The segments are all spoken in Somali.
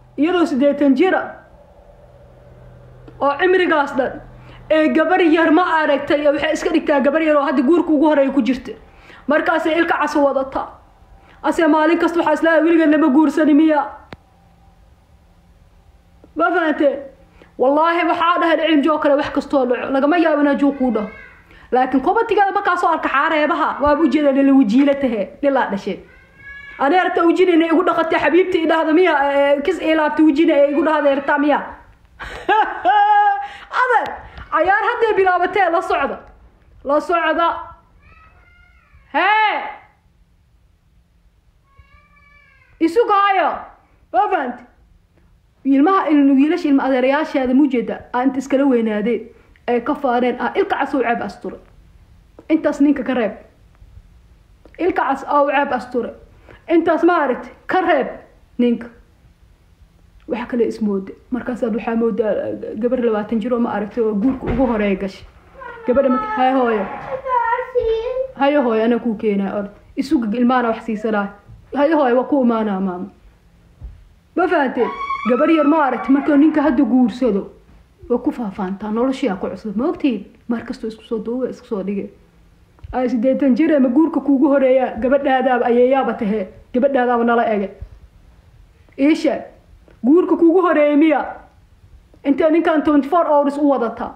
iyadoo siddeetan jira oo cimrigaas dhan ee gabar yar ma aragtay waxay iska dhigtaa gabar yar oo hadda guurka ugu horeeya ku jirta markaasay ilka cas wadataa ase maalin kasta waxaa islaahay weligeed lama guursani miya ma fahanteen wallaahi waxaa dhahay cilmjoo kale wax kastoo dhaco lagama yaabo inaa juu kuu dhaho laakiin kobatigeeda markaasoo arka xaareebaha waaba ujeeda nila wajiila tahe nilaa dhashe ani arta ujinayna igu dhaqatay xabiibta i dhahda miya kis ilaabta ujina ee igu dhahda erta miya adeer cayaar hadday bilaabatee la socda la socda hee isugaayo ma fahanti ilmaha wiilasha ilma adeerayaasheeda mujeeda aa inta iskala weynaadeen ay ka faaneen ah ilka cas oo ceeb asture intaas ninka ka reeb ilka cas oo ceeb asture intaas ma aragti ka reeb ninka waxa kale ismooda markaasaad waxaa moodaa gabar labaatan jir oo ma aragtay oo guurka ugu horeeya gashay gabadha marka hay hooyo hayo hooyo anaa kuu keenaa ord isuga ilmaana wax siisanaa hayo hooyo waa ku imaanaa maamo ma fahanteen gabar yar ma aragti marka ninka hadda guursado way ku faafaantaa noloshiyaa ku cusub ma ogtiin mar kastoo isku soo duuba isku soo dhige ay siddeetan jir ama guurka kuugu horeeya gabadhaadaaba ayeeyaaba tahee gabadhaadaaba nala ege iisha guurka kuugu horeeyay miya intee ninkan twenty four hours u wadataa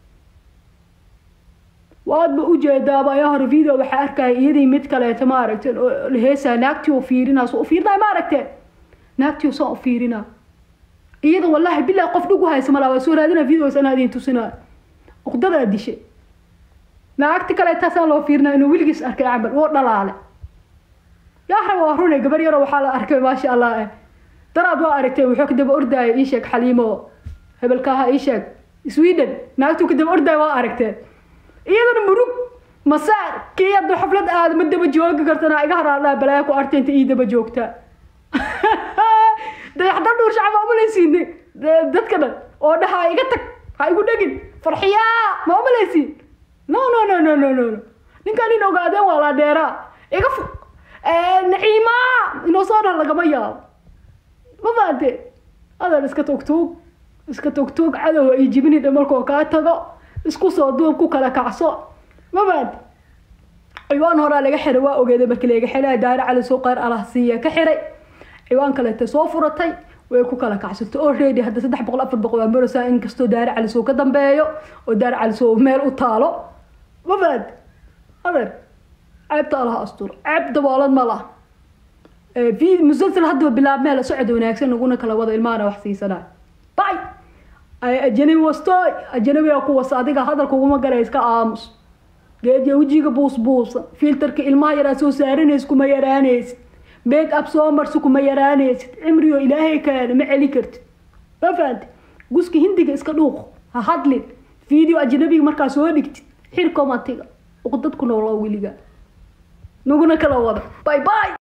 waadba ujeedaaba ayaa hore video waxaa arkaya iyadii mid kaleeto ma aragteen oo heesaa naagtii oo fiirinaa soo u fiirinaya ma aragteen naagtii oo soo u fiirinaa iyada wallaahi bilahi qof dhug u haysa malaa waa soo raadina videos anaa idin tusinaa uqdadaa dishay naagti kale taasaan loo fiirinaa inuu weligiis arkay camal woo dhalaale yahraba waa rune gabar yaroo waxaa la arkay maasha allah eh daraad waa aragtay wuxuu kadaba ordaaya ii sheeg xaliimo hebelkaaha ii sheeg sweden naagtuu kadaba ordaaya waa aragteen iyadana murug masaar kii hadda xaflad aada ma daba joogi kartana iga haraadhaa balaaya ku artay inta ii daba joogtaa dayaxdal dhuur shacab ma umalaysiin dadka dhan oo dhaha iga tag ha igu dhegin farxiyaa ma umalaysiin no no no no no no ninkaan in ogaadeen waa laa dheeraa iga fu naciima inoo soo dhan lagama yaabo ma faante adan iska togtuug iska togtuug cadow ay jibini dhamarkoo kaa tago isku soo duub ku kala kacso ma faante ciwaan horaa laga xiray waa ogeeday markii laga xiray daari cali soo qaar alah siiya ka xiray ciwaan kaleete soo furatay way ku kala kacsatay already hadda saddex boqol afar boqol waa maraysaa inkastoo daari calisoo ka dambeeyo oo daari calisoo meel u taalo ma faad adeer ceebta alaha astur ceeb daboolan ma laha musalsal haddaba bilaab meel socod wanaagsan naguna kala wada ilmaana wax siisanaa bay ajanabi wastoy ajanabiga kuwas adiga hadalka uguma galay iska aamus geediya wejiga buus buusa filterka ilmaha yaraa soo saaranaysa kuma yaraanaysid make up soo marsi kuma yaraanaysid cimriyo ilaahay kaana ma celi kartid ma fahanti guska hindiga iska dhuuq ha hadlin video ajnabiga markaa soo dhigtid xir komatiga uqdad ku nooloo weliga naguna kala wada bye bye